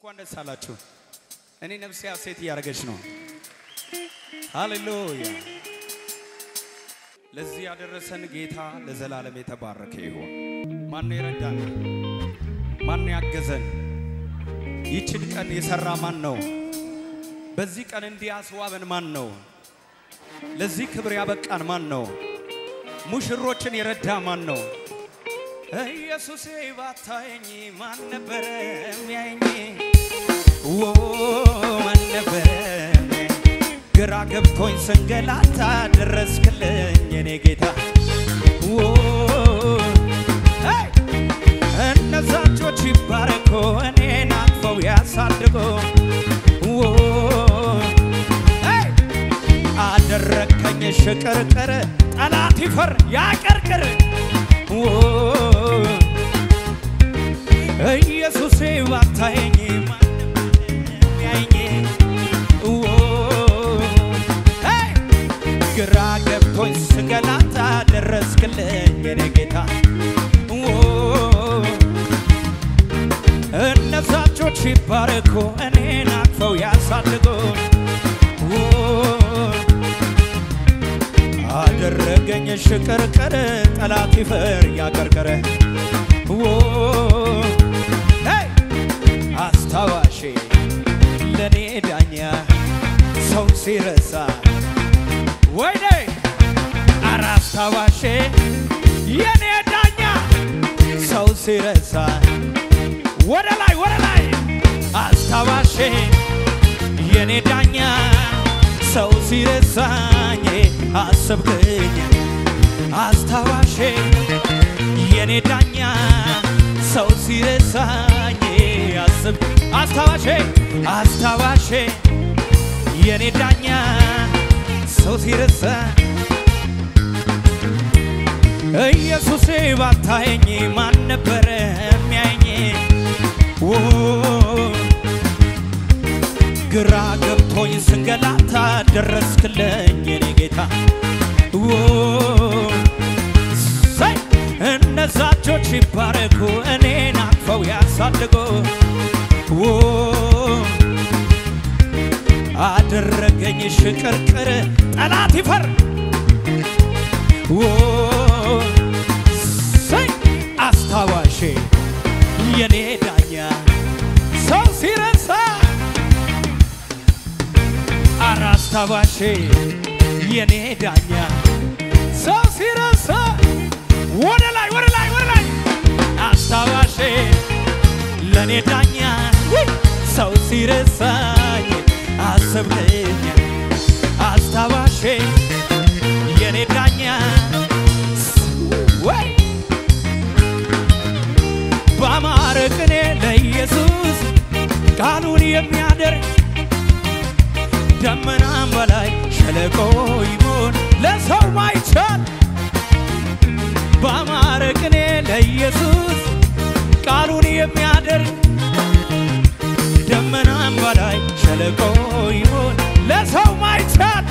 እንኳን ደስ አላችሁ። እኔ ነፍሴ ሐሴት እያደረገች ነው። ሃሌሉያ! ለዚህ ያደረሰን ጌታ ለዘላለም የተባረከ ይሁን። ማን የረዳን? ማን ያገዘን? ይችን ቀን የሰራ ማን ነው? በዚህ ቀን እንዲያስዋበን ማን ነው? ለዚህ ክብር ያበቃን ማን ነው? ሙሽሮችን የረዳ ማን ነው? ኢየሱሴ ባታየኝ ማን ነበረ የሚያየኝ? ዎ ማን ነበረ ግራ ገብቶኝ ስንገላታ ደረስክልኝ የኔ ጌታ። ዎ ሄይ! እነዛ እጆች ይባረኩ እኔን አቅፈው ያሳድጉ። ዎ ሄይ! አደረከኝ ሽቅርቅር ጠላት ይፈር ያቀርቅር ዎ ኢየሱሴ ባታየኝ ማን ነበረ የሚያየኝ? ዎ ሄይ! ግራ ገብቶኝ ስንገላታ ደረስክልኝ የኔ ጌታ ዎ እነዛ እጆች ይባረኩ እኔን አቅፈው ያሳድጉ ዎ አደረገኝ ሽቅርቅር ጠላት ይፈር ያቀርቅረ ዎ ሄይ! አስታዋሼ ለኔ ዳኛ ሰው ሲረሳ ወይኔ አረ አስታዋሼ የኔ ዳኛ ሰው ሲረሳ ወደ ላይ ወደ ላይ አስታዋሼ የኔ ዳኛ ሰው ሲረሳኝ አሰብክኝ አስታዋሼ የኔ ዳኛ ሰው ሲረሳኝ አስብ አስታዋሼ አስታዋሼ የኔ ዳኛ ሰው ሲረሳ ኢየሱሴ ባታየኝ ማን ነበረ የሚያየኝ? ዎ ግራ ገብቶኝ ስንገላታ ደረስክልኝ የኔ ጌታ ዎ ሰይ እነዛ እጆች ይባረኩ እኔን አቅፈው ያሳድጉ ዎ አደረገኝ ሽቅርቅር ጠላት ይፈር ዎ ሰይ አስታዋሼ የኔ ዳኛ ሰው ሲረሳ አረ አስታዋሼ የኔ ዳኛ ሰው ሲረሳ ወደ ላይ ወደ ላይ ወደ ላይ አስታዋሼ ለኔ ዳኛ ውይ! ሰው ሲረሳኝ አሰብከኝ አስታዋሼ የኔ ዳኛ ወይ በአማረ ቅኔ ለኢየሱስ ቃሉን የሚያደርግ ደመናም በላይ ሸለቆ ይሞን ለሰው ማይቻል በአማረ ቅኔ ለኢየሱስ ቃሉን የሚያደርግ ደመናም በላይ ሸለቆ ይሞን ለሰው ማይቻል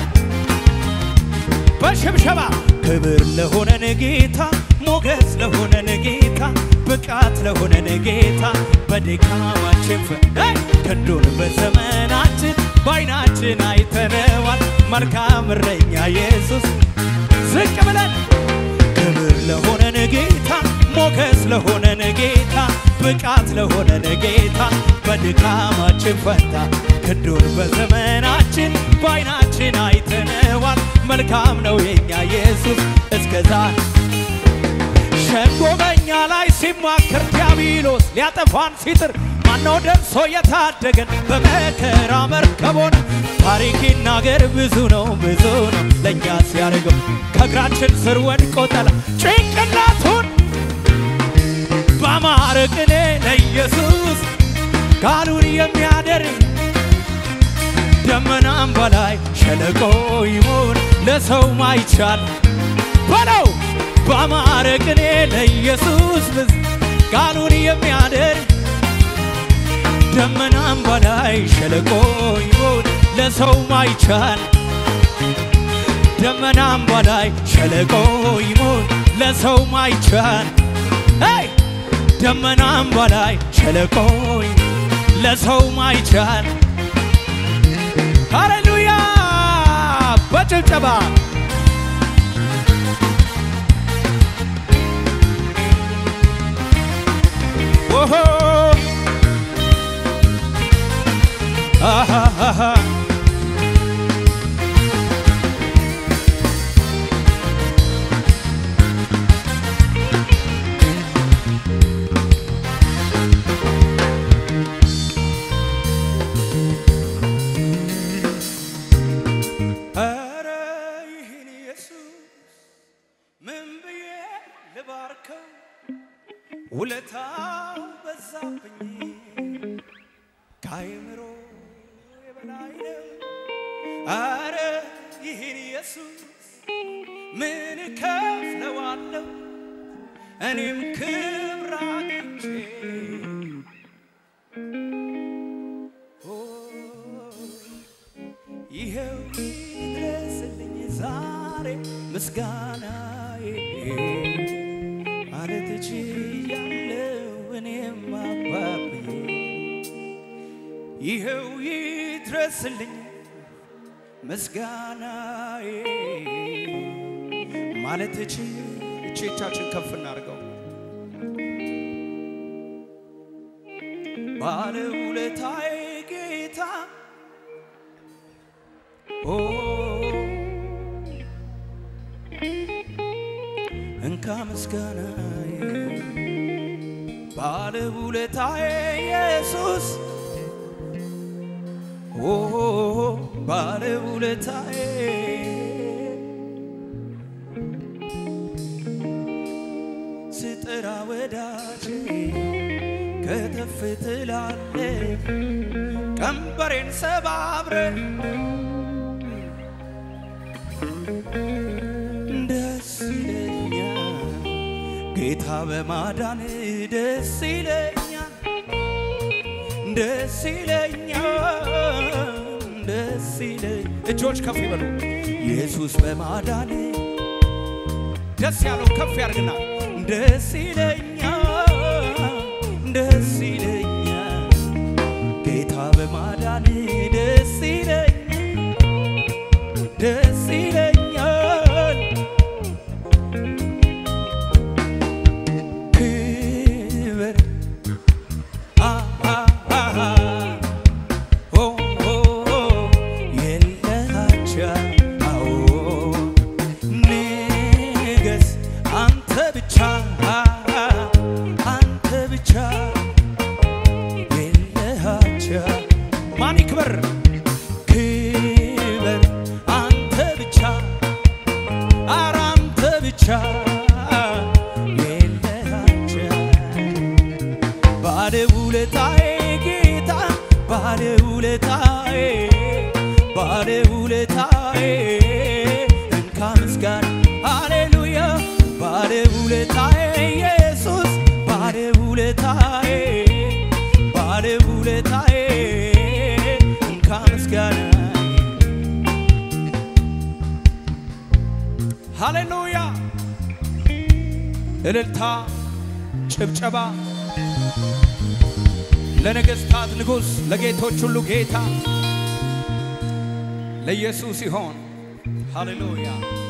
በሽብሸባ ክብር ለሆነን ጌታ ሞገስ ለሆነን ጌታ ብቃት ለሆነን ጌታ በድካማችን ፍ ሄይ! ክንዱን በዘመናችን በዓይናችን አይተነዋል። መልካም እረኛ ኢየሱስ ዝቅ ብለን ክብር ለሆነን ጌታ ሞገስ ለሆነን ጌታ ብቃት ለሆነን ጌታ በድካማችን ፈንታ ክንዱን በዘመናችን በዓይናችን አይተነዋል። መልካም ነው የኛ ኢየሱስ እስከዛ ሸንጎ በኛ ላይ ሲማክር ዲያብሎስ ሊያጠፋን ሲጥር ማነው ደርሶ የታደገን በመከራ መርከብ ሆነ ታሪክ ይናገር ብዙ ነው ብዙ ነው ለእኛ ሲያደርገው ከእግራችን ስር ወድቆ ጠላ ጭንቅላቱን በአማረ ቅኔ ለኢየሱስ ቃሉን የሚያደርግ ደመናም በላይ ሸለቆ ይሞን ለሰው ማይቻል በለው በአማረ ቅኔ ለኢየሱስ ብዝ ቃሉን የሚያደርግ ደመናም በላይ ሸለቆ ይሞን ለሰው ማይቻል ደመናም በላይ ሸለቆ ይሞን ለሰው ማይቻል ሄይ ደመናም በላይ ሸለቆ ለሰው ማይቻል ሃሌሉያ በጭብጨባ ኦሆ አሃሃሃ ኧረ ይህን ኢየሱስ ምን ብዬ ልባርከው? ውለታው በዛብኝ ከአይምሮ የበላይ ነው። ኧረ ይህን ኢየሱስ ምን እከፍለዋለሁ? እኔም ክብር አግኝቼ ኦ ይኸው ይድረስልኝ ዛሬ ምስጋናዬ ማለት ችያለው እኔም አባብዬ ይኸው ይድረስልኝ ምስጋናዬ ማለት እቺ እቼቻችን ከፍ እናድርገው ባለውለታዬ ጌታ ኦ እንካ ምስጋናዬ ባለውለታዬ ኢየሱስ ኦ ባለውለታዬ ስጠራ ወዳጄ ከተፍ ትላለ ቀንበሬን ሰባብረ ደስ ይለኛል ጌታ በማዳን ደስ ይለኛል ደስ ይለኛል ደስ ይለኝ እጆች ከፍ ይበሉ ኢየሱስ በማዳን ደስ ያለው ከፍ ያርግና ደስ ይለኛል ደስ ይለኛል ጌታ በማዳን ደስ ይለኛል ደስ ይለኛል ክብር አ- አ- አ- ኦ ኦ ኦ የለሃቻ አዎ ንገስ አንተ ብቻ አንተ ብቻ የለሃቻ ማን ይክበር ክብር አንተ ብቻ ኧረ አንተ ብቻ የለሃቻ ባለውለታዬ ጌታ ባለውለታዬ ባለውለታዬ እንካ ምስጋና ሃሌሉያ ባለውለታዬ ኢየሱስ ባለውለታዬ ባለውለታዬ እንካ ምስጋና ሃሌሉያ እልልታ ጭብጨባ ለነገሥታት ንጉሥ ለጌቶች ሁሉ ጌታ ለኢየሱስ ይሆን። ሃሌሉያ